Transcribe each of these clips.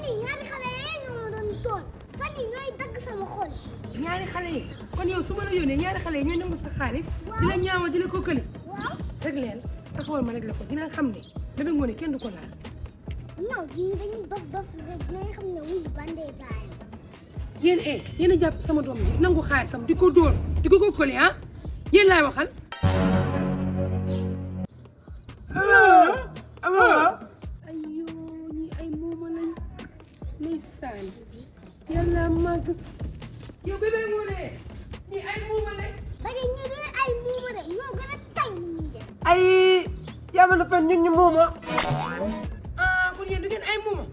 yii ñaari xale yee ñoo ma doon toon fan yii ñooy dagg sama xol. ñaari xale yi kon yow su ma la yónnee ñaari xale yi ñooy nangu sa xaalis di la ñaawal di la kokkali waaw. rek leen taxawal ma rek la ko dina xam ne Bébé Ngoné kenn du ko laal non ñii dañuy dof dof rek dinañ xam ne wuyu bandee baay. yéen eh yéen a jàpp sama doom bi nangu xaalisam di ko dóor di ko kokkali ah yéen laay waxal ay yoo ñi ay muuma lañ ndeysaan yàlla màgg yow Bébé Ngoné ñi ay muuma lañ ba de ñu doon ay muuma de ñoo gën a tay ni ñuy def. ay yaa ma fen ñun ñu muuma ah kon yéen du ngeen ay muuma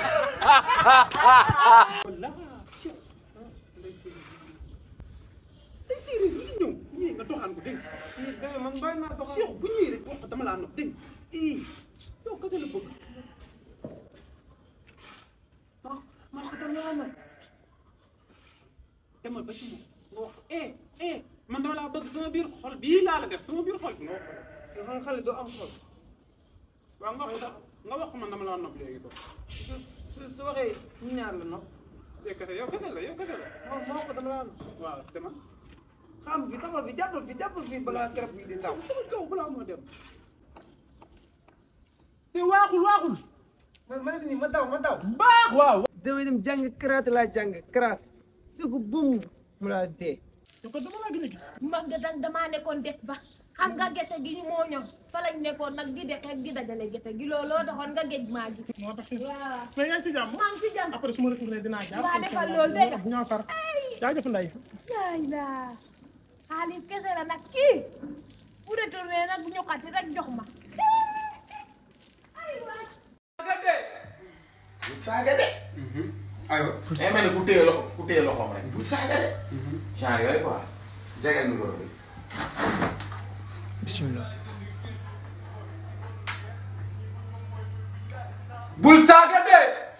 ay séeréer yi ñëw bu ñëwee nga doxaan ko dégg nga man doy naa doxal Cheikh bu ñëwee rek wax ko dama laa nopp dégg nga ii yow kese la bëgg ma ma ko dama laa nag demal ba ci moom nga wax ko eh eh man dama laa bëgg sama biir xol bii laa la def sama biir xol bi nga wax ko xam xale doo am xol waaw nga wax ko nga wax ko man dama laa nopp léegi dox su su su waxee ñu ñaar la nopp yow kese yow kese la yow kese la ma ma ko dama laa nopp waaw demal xam fi taxawal fi jàppal fi jàppal fi balaa garab gi di ndaw demal kaw balaa moo dem te waaxul waaxul man ma def nii ma daw ma daw baax waaw damay dem jàng karaat laa jàng karaat dugg bum mu laa dee te ko dama laa gën a gis man de dang damaa nekkoon det ba xam nga gerte gi ñu moo ñor fa lañ nekkoon nag di dek ak di dajale gerte gi looloo taxoon nga géej maa gi moo tax waaw mais yaa ngi ci jàmm maa ngi ci jàmm après su ma retourné dinaa jaar waa defal loolu dégg nga ñoo far jaajëf nday yaay la xaalis kese la nag kii bu retourné nag ñu xati rek jox ma ay waay bu saaga de. aywa day mel ni ku téye loxo ku téye loxoom rek bu saaga de. genre yooyu quoi. jegal micro bi. bismillah bul saaga de.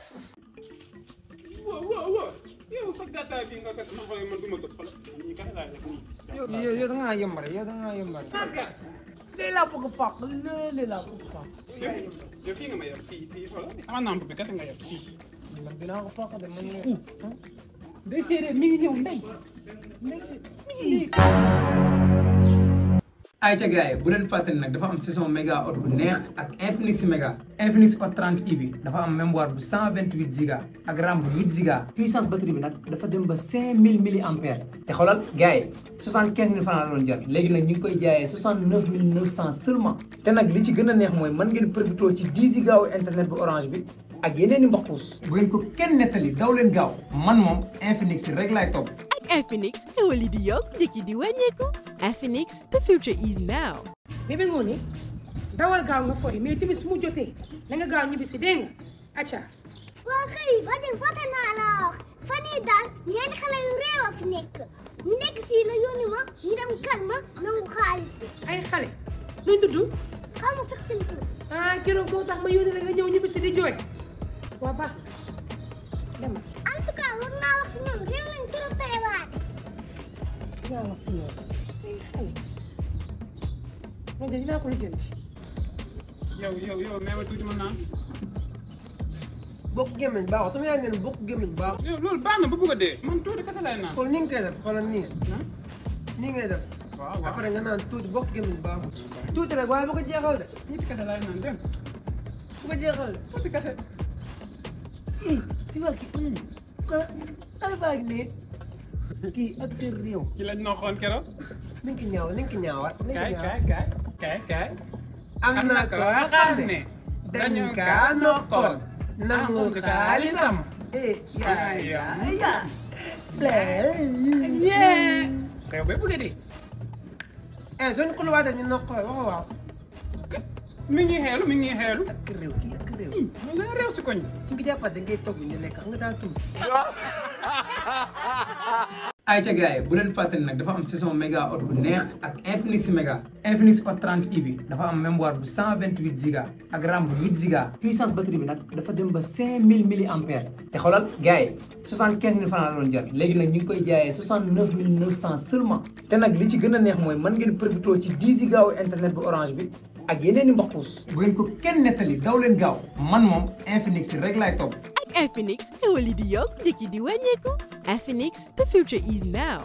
waaw waaw waaw yow sa gàttaay bi nga kat ma xool man du ma tëb xoolal ñii kese laa def nii. yow yow yow da ngaa yembare yow da ngaa yembare lii laa bëgg fàq lii laa bëgg fàq yow fii yow fii nga ma yor fii fii xoolal sama namp bi kese nga yor fii. man dinaa ko fàq de man ne day séeréer mi ngi ñëw ndey. ay ca gars yi bu leen fàttali nag dafa am saison méga hot bu neex ak Infinix méga Infinix Hot 30 i bi dafa am mémoire bu 128 giga ak RAM bu 8 giga puissance batterie bi nag dafa dem ba 5000 milliampères te xoolal gars yi 75000 francs la doon jar léegi nag ñu ngi koy jaayee 69900 seulement te nag li ci gën a neex mooy mën ngeen profité ci 10 giga wu internet bu orange bi ak yeneen i mbokkuus bu ngeen ko kenn nettali daw leen gaaw man moom Infinix rek laay topp Infinix xewal yi di yokk njëkk yi di wàññeeku Infinix the future is now. Bébé Ngoné dawal gaaw nga fooy mais timis mu jotee na nga gaaw ñibbi si dégg nga acca waa kay ba de fàtte naa la wax fan yii daal ñeenti xale yu réew a fi nekk ñu nekk fii la yónni ma ñu dem kan ma nangu xaalis bi ay xale nuñ tudd xaw ma sax seen tur. ah keroog moo tax ma yónni la nga ñëw ñibbi si di jooy waa baax na demal en tout cas war naa wax si ñoom réew nañ trop tey waate. dinaa wax si ñoom ay xale loolu de dinaa ko lijjanti yow yow yow nee ma tuuti ma naan. bokk gémmiñ baaxul sama yaay nee na bokk gémmiñ baaxul yow loolu baax na ba bëgg a dee. man tuuti kese lay naan. kon ni nga koy def xoolal nii nii ngay def waaw waaw après nga naan tuuti bokk gémmiñ baaxul tuuti rek waaye bu ko jeexal de tuuti kese lay naan dégg nga. bu ko jeexal de tuuti kese. ii si waa kii xale baa ngi ne kii acteur réew ci lañ noxoon keroog. nañ ko ñaaw nañ ko ñaawaat nañ ko kaay ñaawaat kaay kaay kaay kaay. am na ko xam ne dañu kaa noqoon nangu xaalisam eh yaa yaa yaa yee. yow ba bëgg a dee. eh soo ñu xuluwaatee ñu noqoon waxo waaw mi ngi xeelu mi ngi xeelu. ak réew kii ak réew man la réew si koñ. su nga jàppaat da ngay togg ñu lekk xam nga daa tuuti ay ca gars yi bu leen fàttali nag dafa am saison méga hot bu neex ak Infinix méga Infinix Hot 30 i bi dafa am mémoire bu 128 giga ak RAM bu 8 giga puissance batterie bi nag dafa dem ba 5000 milliampères te xoolal gars yi 75000 francs la doon jar léegi nag ñu ngi koy jaayee 69900 seulement te nag li ci gën a neex mooy mën ngeen profité ci 10 giga wu internet bu orange bi ak yeneen i mbokkuus bu ngeen ko kenn nettali daw leen gaaw man moom Infinix rek laay topp Infinix xéwal yi di yokk njëkk yi di wàññeeku Infinix the future is now.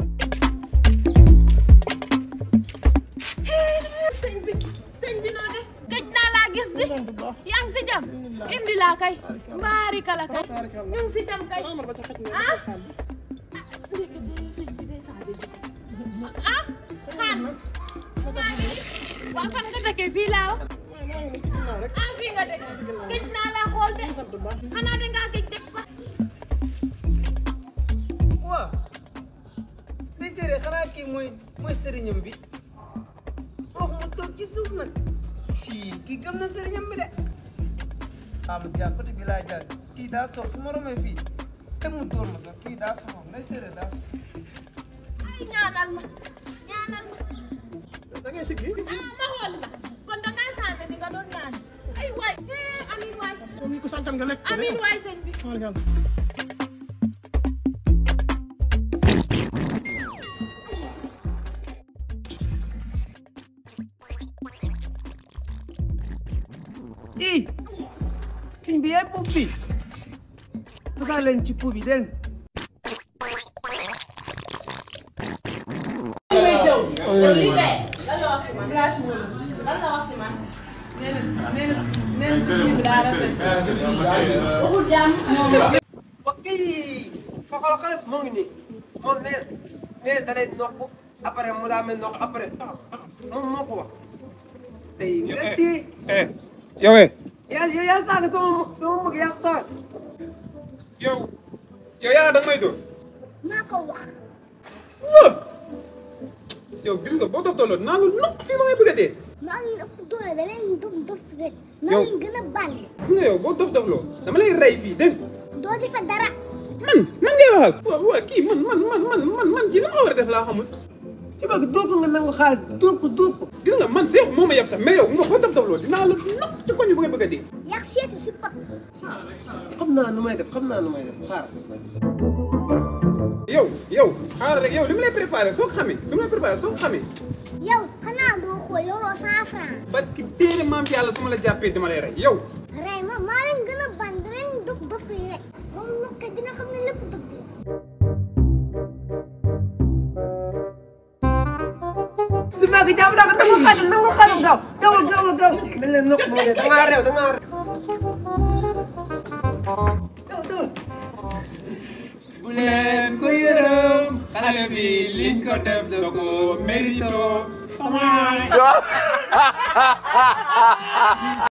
sëñ bi sëñ bi noo def gëj naa laa gis di yaa ngi si jam indi laa kay mbaari kala kay ñu ngi si jam kay ah ah xaan maa ngi waa fan nga dëkkee fii laa wax ah fii nga dëkk gëj naa laa xool de xanaa dangaa gëj dëkk ba waaw day séeréer xanaa kii mooy mooy sëriñam bi wax mu toog ci suuf nag si kii gëm na sëriñam bi de xaama jaar côté bi laa jaar kii daa sox su ma romee fii te mu dóor ma sax kii daa soxo day séeréer daa sox ay ñaanal ma ñaanal ma da ngay siggi ah ma xool la kon dangaa sànni ni nga doon ñaan ay waay eh amiin waay moom ni ko santan nga lekk amiin waay sëñ bi xool nga ii siñ bi yaay puuf fii fasaa leen ci puuf bi dégg ok foxol xale moo ngi nii moom nee nee da lay noq après mu daa mel noq après moom moo ko wax tey nga tii eh yow eh yaa yow yaa saaga sama sama mag yaa ko saaga yow yow yaa da nga may dóor maa ko wax waaw yow gis nga boo dof dooloo naa la noq fii ba ngay bëgg a dee maa ngi ëpp doole da leen dof dof rek maa Yow. ngi gën a bànn gis nga yow boo dof dofloo dama lay rey fii dégg nga doo di fa dara man man ngay waxal waaw waaw kii man man man man man man kii li ma war a def laa xamul ci bëgg dóor ko nga nangu xaalis dóor ko dóor ko gis nga man seexu moo ma yab sax mais yow nga boo dof dofloo dinaa la noq ci koñ bi ba ngay bëgg a dee yàq seetu si pot xam naa nu may def xam naa nu may def xaar yow yow xaaral rek yow li ma lay préparé soo ko xamee li ma lay préparé soo ko xamee yow xanaa doo xool yoroo cent franc parce que téere maam ci yàlla su ma la jàppee dama lay rey yow rey ma maa leen gën a bànn da leen dof dof yi rek moom nokkee dina xam ne lépp dëgg la su ma ko jàpp daa ko nangu xaalis nangu xaalis gaaw gaawal gaawal gaaw dañ leen noq moo ne da ngaa réew da ngaa réew gaw dawal bu leen ko yërëm xale bi liñ ko def da ko mérito